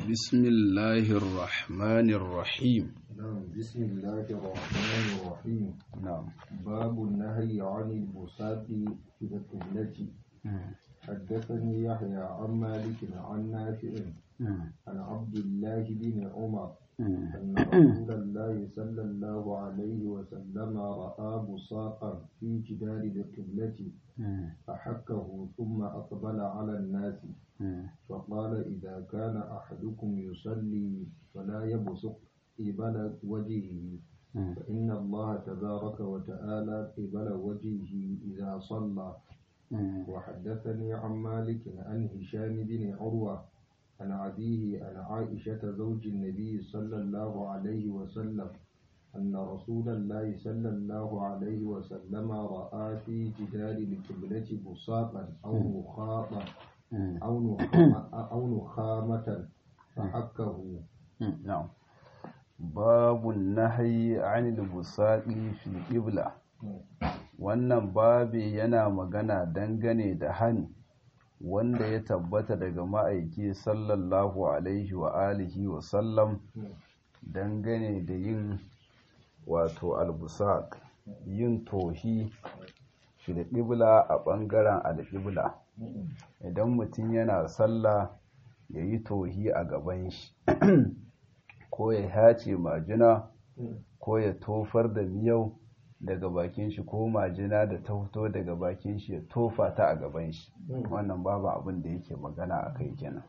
بسم الله الرحمن الرحيم نعم بسم الله الرحمن الرحيم نعم باب النهي عن البساط في القبلة حدثني يحيى عن مالك عن نافع عن عبد الله بن عمر أن رسول الله صلى الله عليه وسلم رأى بساقا في جدار القبلة فحكه ثم أقبل على الناس فقال إذا كان أحدكم يصلي فلا يبصق قبل وجهه فإن الله تبارك وتعالى قبل وجهه إذا صلى وحدثني عن مالك عن هشام بن عروة عن أبيه عن عائشة زوج النبي صلى الله عليه وسلم أن رسول الله صلى الله عليه وسلم رأى في جدار القبلة بساقا أو مخاطا أو نخامة, أو نخامة فحكه نعم باب النهي عن البساط في القبلة wannan babi yana magana dangane da hani wanda ya tabbata daga ma'aiki sallallahu alaihi wa alihi wa sallam dangane da yin wato albusaq yin tohi fil qibla a ɓangaren alƙibla idan mutum yana sallah ya yi tohi a gaban shi ko ya hace majina ko ya tofar da miyau daga bakin shi ko majina da ta fito daga bakin shi ya tofa ta a gaban shi wannan babu abin da yake magana a kai kenan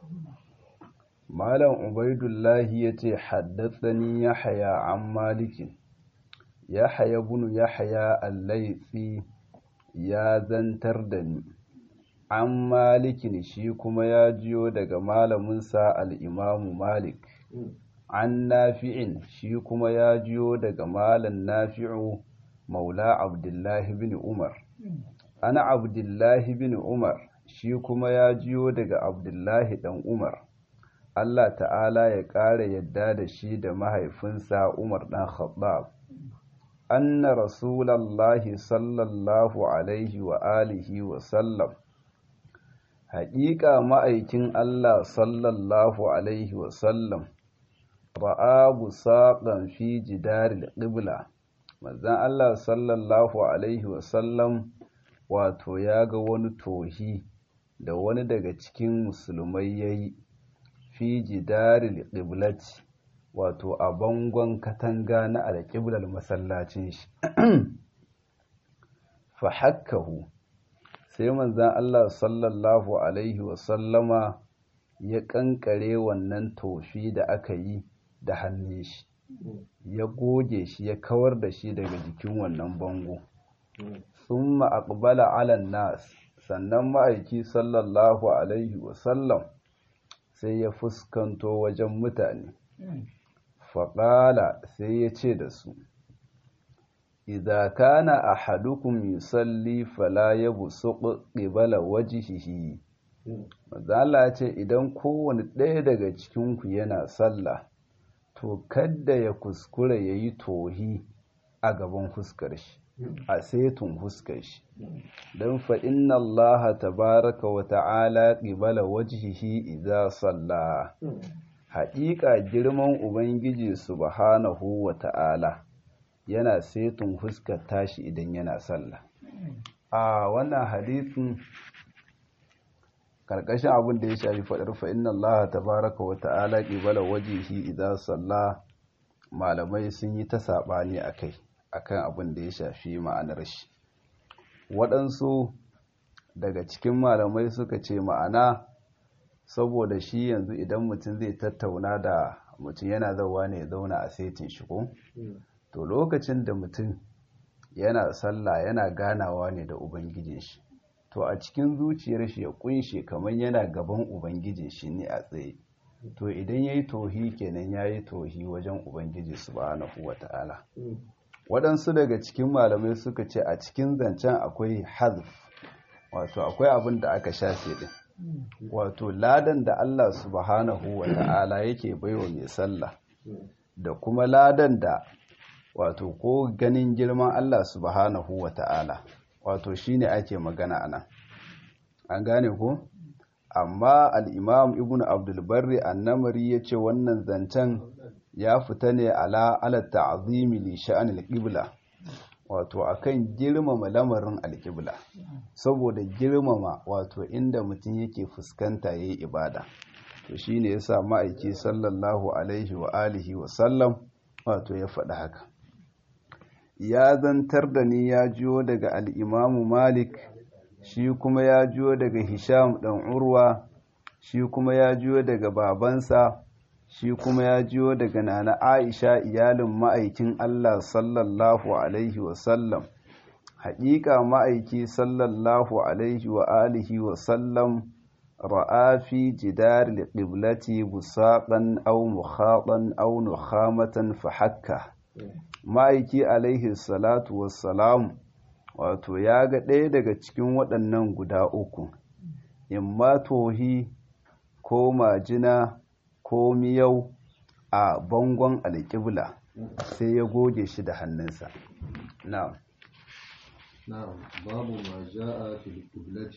malam ubaidullahi ya ce haddatsani ya haya an malikin ya haya bunu ya haya allaitsi ya zantar da ni an malikin shi kuma ya jiyo daga malaminsa al'imamu malik an nafi'in shi kuma ya jiyo daga malam nafi'u maula abdullahi bin umar ana abdullahi bin umar shi kuma ya jiyo daga abdullahi dan umar allah ta'ala ya ƙara yadda da shi da mahaifinsa umar dan khattab anna rasulallahi sallallahu alaihi wa alihi wa sallam haƙiƙa ma'aikin allah sallallahu alaihi wa sallam ra'a busaƙan fi jidaril qibla manzan Allah sallallahu Alaihi wasallam wato ya ga wani tohi da wani daga cikin musulmai ya yi fi jidaril ƙiblati wato a bangon katanga na alƙiblar masallacin shi fa hakkahu sai manzan Allah sallallahu Alaihi wasallama ya ƙanƙare wannan tofi da aka yi da hannun shi ya goge shi ya kawar da shi daga jikin wannan bango sun aqbala alan nas sannan ma'aiki sallallahu alaihi wasallam sai ya fuskanto wajen mutane faƙala sai ya ce da su idza kana ahadukum yusalli fala yabsuq qibala wajhihi mazala ya ce idan kowane ɗaya daga cikinku yana sallah to kadda ya kuskura ya yi tohi a gaban fuskar shi a setun fuskar shi don fa inna Allah tabaraka wa ta'ala qibala wajhihi idza salla haƙiƙa girman ubangiji subhanahu wa ta'ala yana setun fuskar tashi idan yana sallah a wannan hadisin karkashin abin da ya shafi faɗar fa inna Allah tabaraka wa ta'ala qibala wajhihi idza salla malamai sun yi ta sabani akai akan abin da ya shafi ma'anar shi waɗansu daga cikin malamai suka ce ma'ana saboda shi yanzu idan mutum zai tattauna da mutum yana zauwa ne ya zauna a setin shi ko to lokacin da mutum yana sallah yana ganawa ne da ubangijin shi to a cikin zuciyar shi ya kunshe kamar yana gaban ubangiji shi ne a tsaye to idan yayi tohi kenan yayi tohi wajen ubangiji subhanahu wata'ala waɗansu daga cikin malamai suka ce a cikin zancen akwai hazf wato akwai abin da aka shafe din wato ladan da Allah subhanahu wata'ala yake baiwa mai sallah da kuma ladan da wato ko ganin girman Allah subhanahu wata'ala wato shine ake magana anan an gane ko amma al'imam ibn abdulbarri annamari ya ce wannan zancen ya fita ne ala alatta azimi li sha'an alƙibla wato akan girmama lamarin alƙibla saboda girmama wato inda mutum yake fuskanta ya yi ibada to shi ne ya sa ma'aiki sallallahu alaihi wa alihi wa sallam wato ya faɗi haka ya zantar da ni ya jiyo daga al'imamu malik shi kuma ya jiyo daga hisham ɗan urwa shi kuma ya jiyo daga babansa shi kuma ya jiyo daga nana aisha iyalin ma'aikin allah sallallahu alaihi wasallam haƙiƙa ma'aiki sallallahu alaihi wa alihi wasallam ra'a fi jidar liƙiblati busaƙan au mukhaɗan au nukhamatan fa hakka ma'aiki alaihi salatu wassalam wato ya ga ɗaya daga cikin waɗannan guda uku imma tohi ko majina ko miyau a bangon alƙibla sai ya goge shi da hannunsa na'am نعم باب ما جاء في القبلة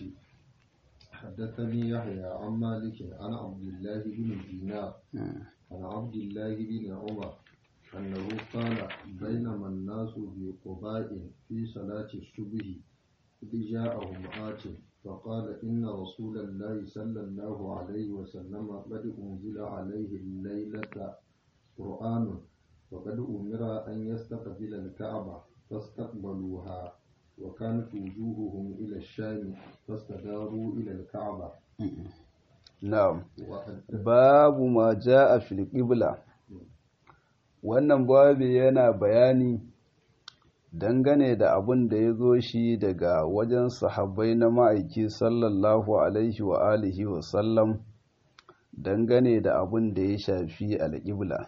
حدثني يحيى عن مالك عن عبد الله بن دينار عن عبد الله بن عمر أنه قال بينما الناس بقباء في صلاة الصبح إذ جاءهم آت فقال إن رسول الله صلى الله عليه وسلم قد أنزل عليه الليلة قرآن وقد أمر أن يستقبل الكعبة فاستقبلوها وكانت وجوههم إلى الشام فاستداروا إلى الكعبة na'am babu ma ja'a fil qibla wannan babu yana bayani dangane da abin da ya zo shi daga wajen sahabbai na ma'aiki sallallahu alaihi wa alihi wa sallam dangane da abin da ya shafi alƙibla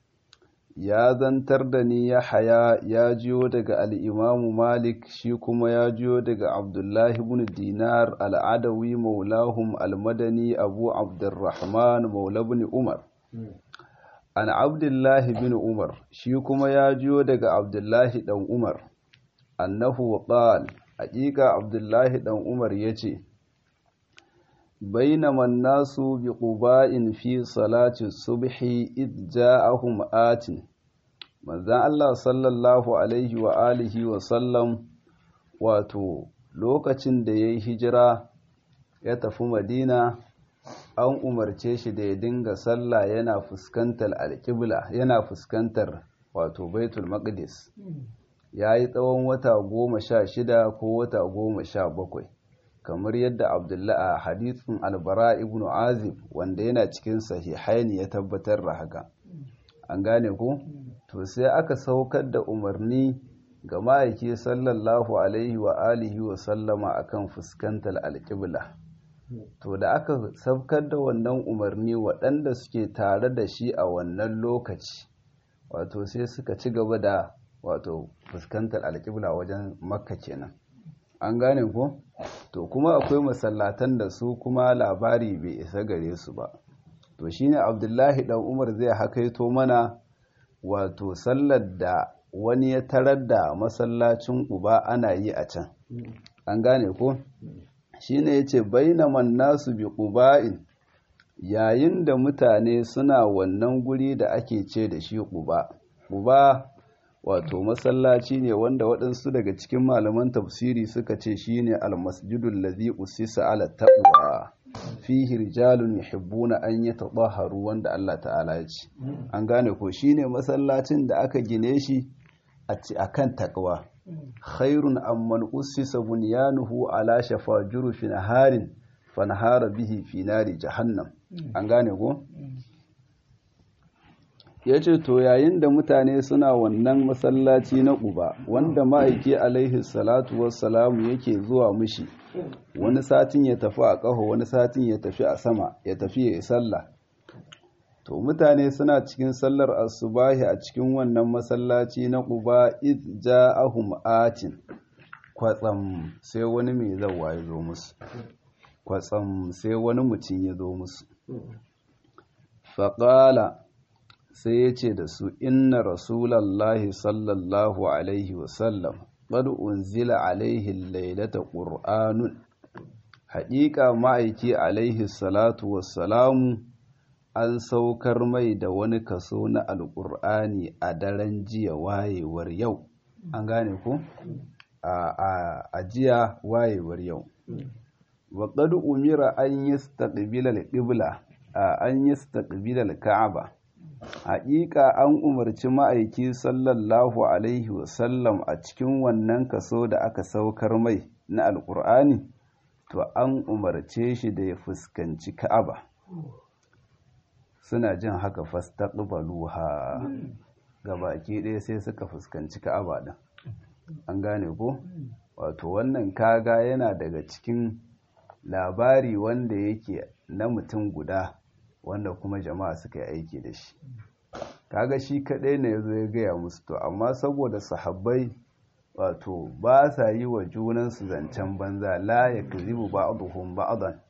ya zantar da ni ya haya ya jiyo daga al'imamu malik shi kuma ya jiyo daga abdullahi bin dinar al'adawi maulahum almadani abu abdurrahman maula bin umar an abdullahi bin umar shi kuma ya jiyo daga abdullahi dan umar annahu qal haƙiƙa abdullahi dan umar ya ce بينما الناس بقباء في صلاة الصبح إذ جاءهم آت manzan Allah sallallahu alaihi wa alihi wa sallam wato lokacin da ya yi hijira ya tafi madina an umarce shi da ya dinga sallah yana fuskantar alƙibla yana fuskantar wato baitul maqdis ya yi tsawon wata goma sha shida ko wata goma sha bakwai kamar yadda abdullahi a hadithin albara ibn azib wanda yana cikin sahihaini ya tabbatar da haka an gane ku to sai aka saukar da umarni ga ma'aiki sallallahu alaihi wa alihi wa sallama akan fuskantar alƙibla to da aka saukar da wannan umarni waɗanda suke tare da shi a wannan lokaci wato sai suka ci gaba da wato fuskantar alƙibla wajen makka kenan an gane ko to kuma akwai masallatan da su kuma labari bai isa gare su ba to shine abdullahi dan umar zai hakaito mana wato sallar da wani ya tarar da masallacin uba ana yi a can an gane ko shine yace bainaman nasu bi quba'in yayin da mutane suna wannan guri da ake ce da shi quba quba wato masallaci ne wanda waɗansu daga cikin malaman tafsiri suka ce shine almasjidul ladhi usisa ala taqwa fihi rijalun yuhibbuna an yatatahharu wanda Allah ta'ala ya ce an gane ko shine masallacin da aka gine shi a kan taqwa khairun amman usisa bunyanuhu ala shafa jurufin harin fanhara bihi fi nari jahannam an gane ko ya ce to yayin da mutane suna wannan masallaci na ƙuba wanda ma'aiki alaihi salatu wassalamu yake zuwa mushi wani satin ya tafi a ƙaho wani satin ya tafi a sama ya tafi ya yi sallah to mutane suna cikin sallar asubahi a cikin wannan masallaci na ƙuba id ja'ahum atin kwatsam sai wani mai zawa ya zo musu kwatsam sai wani mutum ya zo musu faƙala sai ya ce da su inna rasulallahi sallallahu alaihi wasallam qad unzila alaihi lailata qur'anun haƙiƙa ma'aiki alaihi salatu wassalamu an saukar mai da wani kaso na alƙur'ani a daren jiya wayewar yau an gane ku a jiya wayewar yau wa qad umira an yastaqbila al-qibla an yastaqbila al-ka'aba haƙiƙa an umarci ma'aiki sallallahu alaihi wasallam a cikin wannan kaso da aka saukar mai na alƙur'ani to an umarce shi da ya fuskanci ka'aba suna jin haka fastaqbaluha baki ɗaya sai suka fuskanci ka'aba din an gane ko wato wannan kaga yana daga cikin labari wanda yake na mutum guda wanda kuma jama'a suka yi aiki da shi kaga shi kaɗai ne ya zo ya gaya musu to amma saboda sahabbai wato ba sa yi wa junansu zancen banza la ya kazibu ba'aduhum ba'adan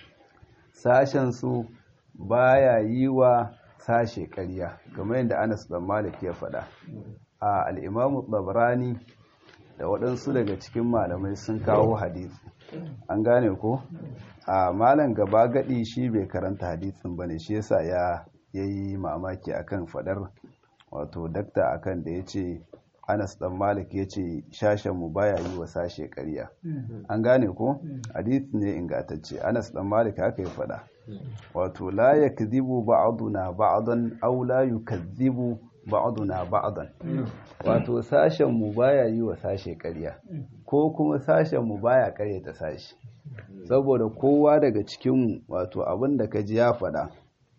sashen su baya yi wa sashe ƙarya kamar yadda Anas dan Malik ya faɗa a al-Imam Tabrani da waɗansu daga cikin malamai sun kawo hadisi an gane ko a malam gaba gadi shi bai karanta hadisin bane shi yasa ya yayi mamaki akan fadar wato dakta akan da yace Anas dan Malik yace shashen mu baya yi wa sashe ƙarya an gane ko hadisi ne ingantacce Anas dan Malik haka ya fada wato la yakdhibu ba'duna ba'dan aw la yukadhibu ba'duna ba'dan wato sashen mu baya yi wa sashe ƙarya ko kuma sashen mu baya ƙaryata sashi saboda kowa daga cikin wato abin da ka ji ya faɗa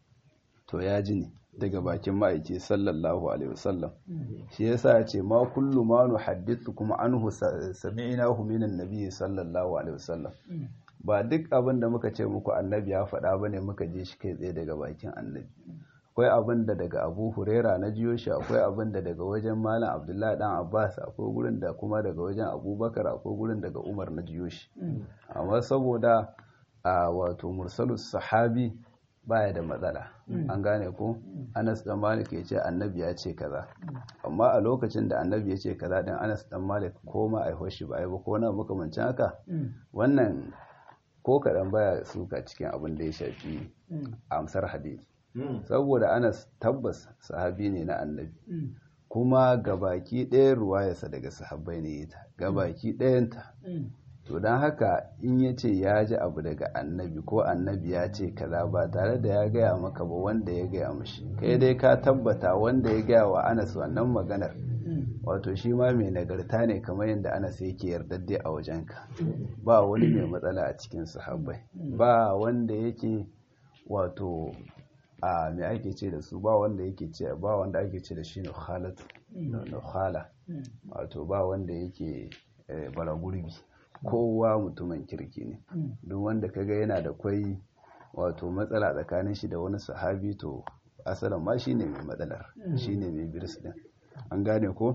to ya ji ne daga bakin ma'aiki sallallahu alaihi wasallam shi yasa ya ce ma kullu ma nuhaddithu kuma anhu sami'nahu minan nabi sallallahu alaihi wasallam ba duk abin da muka ce muku annabi ya faɗa bane muka je shi kai tsaye daga bakin annabi akwai abin da daga abu huraira na jiyo shi akwai abin da daga wajen malam abdullahi dan abbas akwai gurin da kuma daga wajen abubakar akwai gurin daga umar na jiyo shi amma saboda a wato mursalus sahabi baya da matsala an gane ko anas dan malik ya ce annabi ya ce kaza amma a lokacin da annabi ya ce kaza din anas dan malik ko ma ai hoshi ba ai ba ko na makamancin haka wannan ko kaɗan baya suka cikin abin da ya shafi amsar hadisi saboda anas tabbas sahabi ne na annabi kuma gabaki ɗayan ruwayarsa daga sahabbai ne ta gabaki ɗayanta to don haka in ya ce ya ji abu daga annabi ko annabi ya ce kaza ba tare da ya gaya maka ba wanda ya gaya mashi kai dai ka tabbata wanda ya gaya wa anas wannan maganar wato shi ma mai nagarta ne kamar yadda anas yake yardadde a wajenka ba wani mai matsala a cikin sahabbai ba wanda yake wato a mai ake ce da su ba wanda yake ce ba wanda ake ce da shi ne khalatu khala wato ba wanda yake bara gurbi kowa mutumin kirki ne duk wanda kaga yana da kwai wato matsala tsakanin shi da wani sahabi to asalin ma shine mai matsalar shine mai birs din an gane ko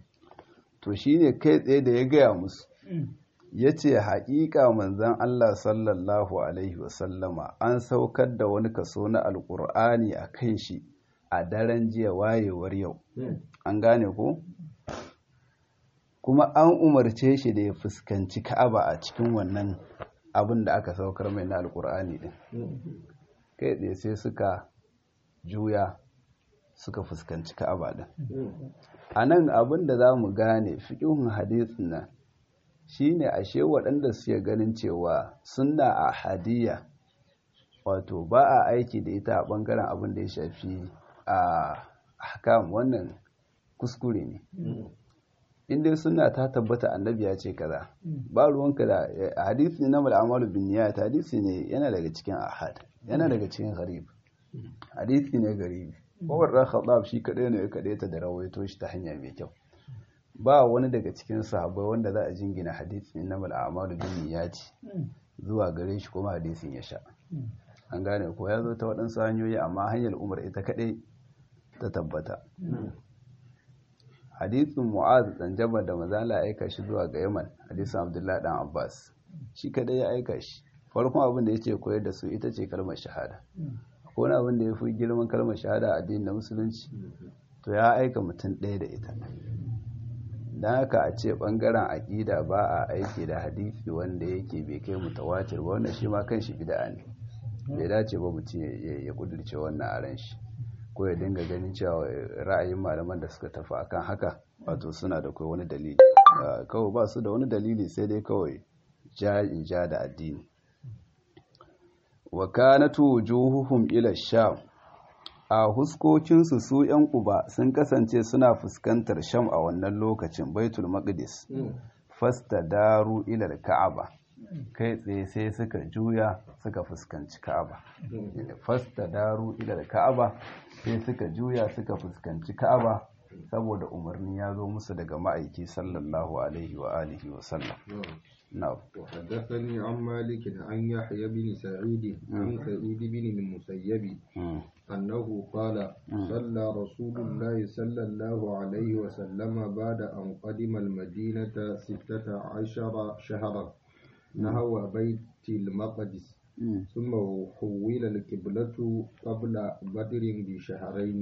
to shine kai tsaye da ya gaya musu ya ce haƙiƙa manzan Allah sallallahu Alaihi wasallama an saukar da wani kaso na alƙur'ani a kan shi a daren jiya wayewar yau an gane ko kuma an umarce shi da ya fuskanci ka'aba a cikin wannan abin da aka saukar mai na alƙur'ani din kai tsaye sai suka juya suka fuskanci ka'aba din a nan abin da za mu gane fiƙihun hadisin nan shine ashe waɗanda suke ganin cewa sunna a hadiyya wato ba a aiki da ita a ɓangaren abin da ya shafi a hakam wannan kuskure ne inda suna ta tabbata annabi ya ce kaza ba ruwanka da hadisi na mal'amalu bin niyat hadisi ne yana daga cikin ahad yana daga cikin gharib hadisi ne garibi Umar dan Khattab shi kadai ne ya kadaita da rawaito shi ta hanya mai kyau ba wani daga cikin sahabbai wanda za a jingina hadisi na mal'amalu bin niyati zuwa gare shi kuma hadisin ya sha an gane ko ya zo ta waɗansu hanyoyi amma hanyar umar ita kaɗai ta tabbata hadisin mu'az dan jabal da mazala ya aika shi zuwa ga yaman hadisin abdullahi dan abbas shi kaɗai ya aika shi farkon abin da ya ce koyar da su ita ce kalmar shahada akwai wani abin da ya fi girman kalmar shahada a addinin na musulunci to ya aika mutum ɗaya da ita don haka a ce ɓangaren aƙida ba a aiki da hadisi wanda yake bai kai mutawatir ba wannan shi ma kan shi bida ne bai dace ba mutum ya kudurce wannan a ran shi ko ya dinga ganin cewa ra'ayin malaman da suka tafi akan haka wato suna da kai wani dalili kawai ba su da wani dalili sai dai kawai ja in ja da addini wa kanatu wujuhuhum ila sham a huskokinsu su ‘yan uba sun kasance suna fuskantar sham a wannan lokacin baitul maqdis fasta daru ilar ka'aba kai tsaye sai suka juya suka fuskanci ka'aba fasta daru ilar ka'aba sai suka juya suka fuskanci ka'aba saboda umarni ya zo musu daga ma'aiki sallallahu alaihi wa alihi wa sallam نعم وحدثني عن مالك عن يحيى بن سعيد عن سعيد بن المسيب أنه قال صلى رسول الله صلى الله عليه وسلم بعد أن قدم المدينة ستة عشر شهرا نحو بيت المقدس ثم حول القبلة قبل بدر بشهرين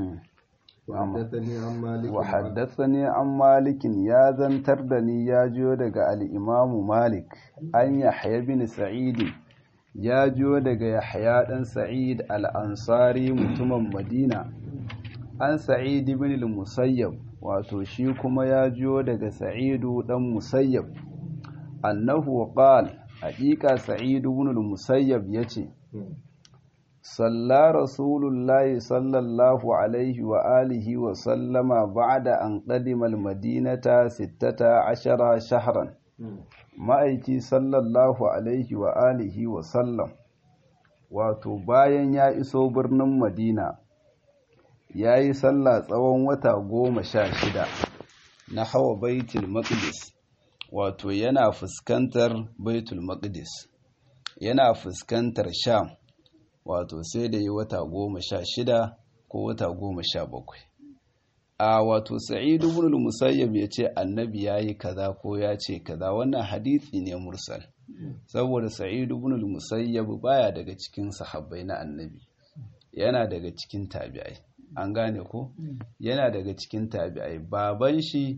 وحدثني عن مالك يا زنتر دني يا جو daga al-Imam Malik an Yahya bin Sa'id ya jo daga Yahya dan Sa'id al-Ansari mutumin Madina an Sa'id ibn al-Musayyab wato shi kuma ya jo daga Sa'id dan Musayyab annahu qala haqiqa Sa'id ibn al-Musayyab yace صلى رسول الله صلى الله عليه وآله وسلم بعد أن قدم المدينة ستة عشر شهرا ma'aiki sallallahu alaihi wa alihi wa sallam wato bayan ya iso birnin madina ya yi sallah tsawon wata goma sha shida na hawa baitul maqdis wato yana fuskantar baitul maqdis yana fuskantar sham wato sai da yi wata goma sha shida ko wata goma sha bakwai a wato sa'idu ibn musayyab ya ce annabi ya yi kaza ko ya ce kaza wannan hadisi ne mursal saboda sa'idu ibn musayyab baya daga cikin sahabbai na annabi yana daga cikin tabi'ai an gane ko yana daga cikin tabi'ai baban shi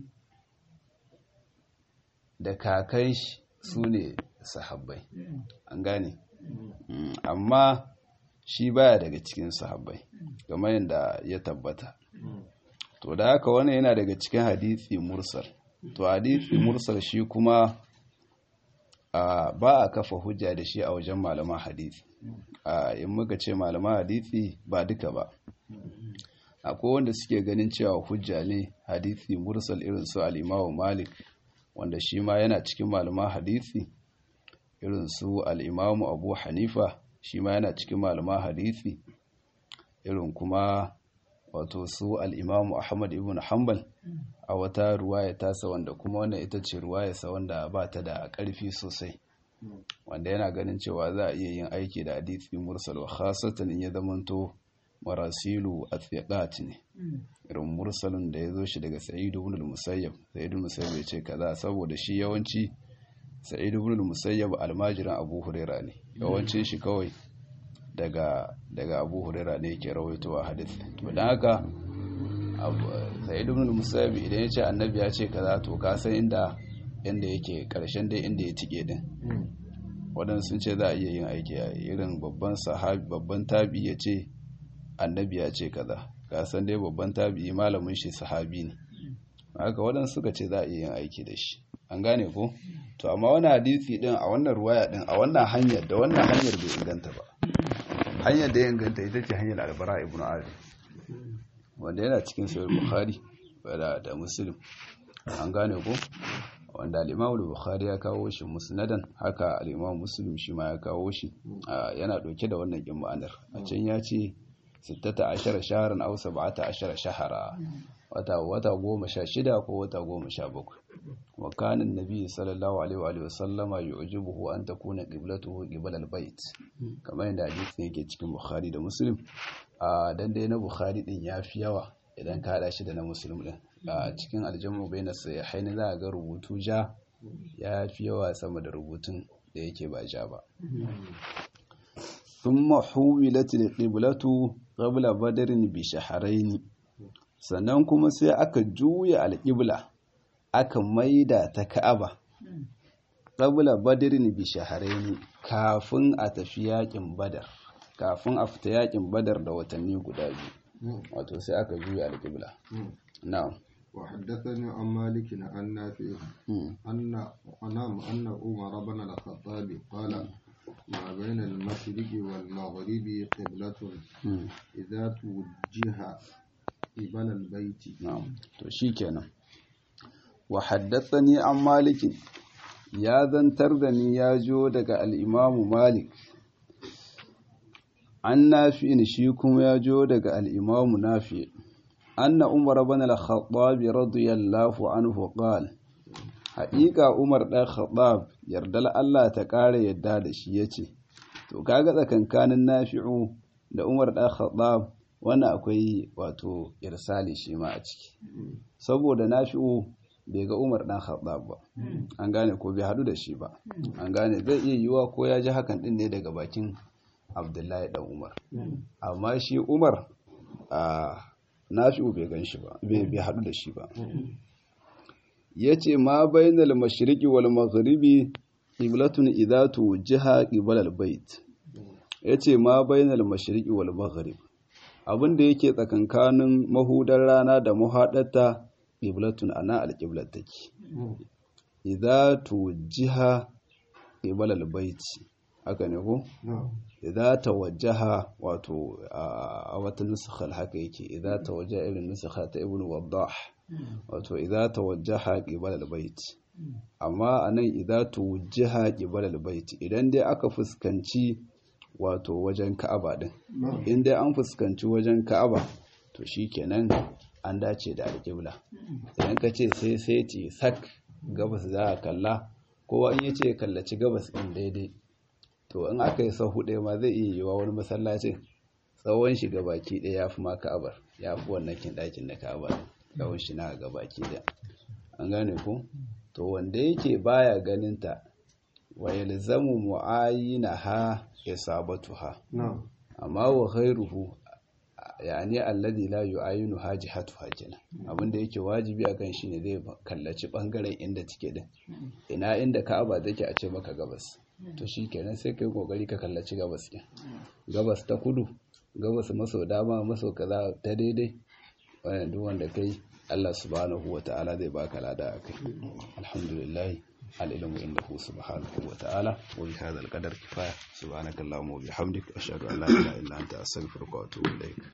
da kakan shi su ne sahabbai an gane amma shi baya daga cikin sahabbai kamar yadda ya tabbata to da haka wannan yana daga cikin hadisi mursal to hadisi mursal shi kuma ba a kafa hujja da shi a wajen malaman hadisi in muka ce malaman hadisi ba duka ba akwai wanda suke ganin cewa hujja ne hadisi mursal irin su al malik wanda shi ma yana cikin malaman hadisi irin su al-imamu abu hanifa shi ma yana cikin malaman hadisi irin kuma wato su al'imamu ahmad ibn hanbal a wata ruwaya tasa wanda kuma wannan ita ce ruwayarsa wanda ba ta da ƙarfi sosai wanda yana ganin cewa za a iya yin aiki da hadisi mursal wa khasatan in ya zamanto marasilu athiqat ne irin mursalin da ya zo shi daga sa'id ibn al-musayyab sa'id ibn musayyab ya ce kaza saboda shi yawanci sa'id ibn al-musayyab almajiran abu huraira ne yawancin shi kawai daga daga abu huraira ne yake rawaitowa hadisi to dan haka sa'id ibn al-musayyab idan ya ce annabi ya ce kaza to ka san inda inda yake karshen dai inda ya tike din waɗansu sun ce za a iya yin aiki a irin babban sahabi babban tabi ya ce annabi ya ce kaza ka san dai babban tabi malamin shi sahabi ne haka waɗansu suka ce za a iya yin aiki da shi an gane ko to amma wani hadisi din a wannan ruwaya din a wannan hanyar da wannan hanyar bai inganta ba hanyar da ya inganta ita ce hanyar albara ibn azim wanda yana cikin sahih bukhari da da muslim an gane ko wanda al-imam bukhari ya kawo shi musnadan haka al-imam muslim shi ma ya kawo shi yana dauke da wannan kin ma'anar a can ya ce 16 shahran aw 17 shahara wata wata goma sha shida ko wata goma sha bakwai wa kanin nabi sallallahu alaihi wa sallama yu'jibuhu an takuna qiblatuhu qibla al-bait kamar yadda hadisin yake cikin bukhari da muslim a dan dai na bukhari din yafi yawa idan ka hada shi da na muslim din a cikin aljamu bayna sahihaini za ga rubutu ja yafi yawa sama da rubutun da yake ba ja ba thumma huwilat al-qiblatu qabla badrin bi shahrayn sannan kuma sai aka juya alƙibla aka maida ta ka'aba qabla badrin bi shahrayn kafin a tafi yakin badar kafin a fita yakin badar da watanni guda biyu wato sai aka juya alqibla na'am وحدثني عن مالك عن نافع أن أنام أن عمر بن الخطاب قال ما بين المشرق والمغرب قبلة إذا توجه قبل البيت نعم to shikenan wa haddathani an malik ya zantar da ni ya jo daga al-imam malik an nafi'in shi kuma ya jo daga al-imam nafi' anna umar ibn al-khattab radiyallahu anhu qala haƙiƙa umar ɗan khattab yardal Allah ta ƙara yadda da shi yace to kaga tsakankanin nafi'u da umar ɗan khattab wannan akwai wato irsali shi ma a ciki saboda nafi'u bai ga umar ɗan khattab ba an gane ko bai haɗu da shi ba an gane zai iya yiwuwa ko ya ji hakan ɗin ne daga bakin abdullahi ɗan umar amma shi umar a nafi'u bai gan shi ba bai haɗu da shi ba ya ce ma bainal mashriqi wal maghribi qiblatun idza tuwajjaha qibala al bait yace ma bainal mashriqi wal maghrib abinda yake tsakankanin mahudar rana da muhadarta qiblatun ana al qiblat take idza tuwajjaha qibala al bait haka ne ko idza tawajjaha wato a wata nuskhal haka yake idza tawajjaha irin nuskha ta ibnu waddah wato idza tawajjaha qibala albayt amma anan idza tuwajjaha qibala albayt idan dai aka fuskanci wato wajen Ka'aba din in dai an fuskanci wajen Ka'aba to shikenan an dace da alqibla idan ka ce sai sai ti sak gabas za ka kalla kowa in yace kallaci gabas din daidai to in aka yi sahu ɗaya ma zai iya yiwa wani masallacin tsawon shi baki ɗaya ya fi ma ka'abar ya fi wannan kin ɗakin na ka'abar tsawon shi na ga baki ɗaya an gane ku to wanda yake baya ganin ta wa yalzamu mu'ayinaha isabatuha amma wa khairuhu yani alladhi la yu'ayinu hajihatuha kenan abinda yake wajibi akan shi ne zai kallaci bangaren inda take din ina inda ka'aba take a ce maka gabas to shi kenan sai kai kokari ka kallaci gabas ɗin gabas ta kudu gabas maso dama maso kaza ta daidai wannan duk wanda kai Allah subhanahu wa ta'ala zai baka lada akai alhamdulillah al-ilmu indahu subhanahu wa ta'ala wa bi hadha al-qadar kifaya subhanakallahumma wa bihamdika ashhadu an la ilaha illa anta astaghfiruka wa atubu ilaik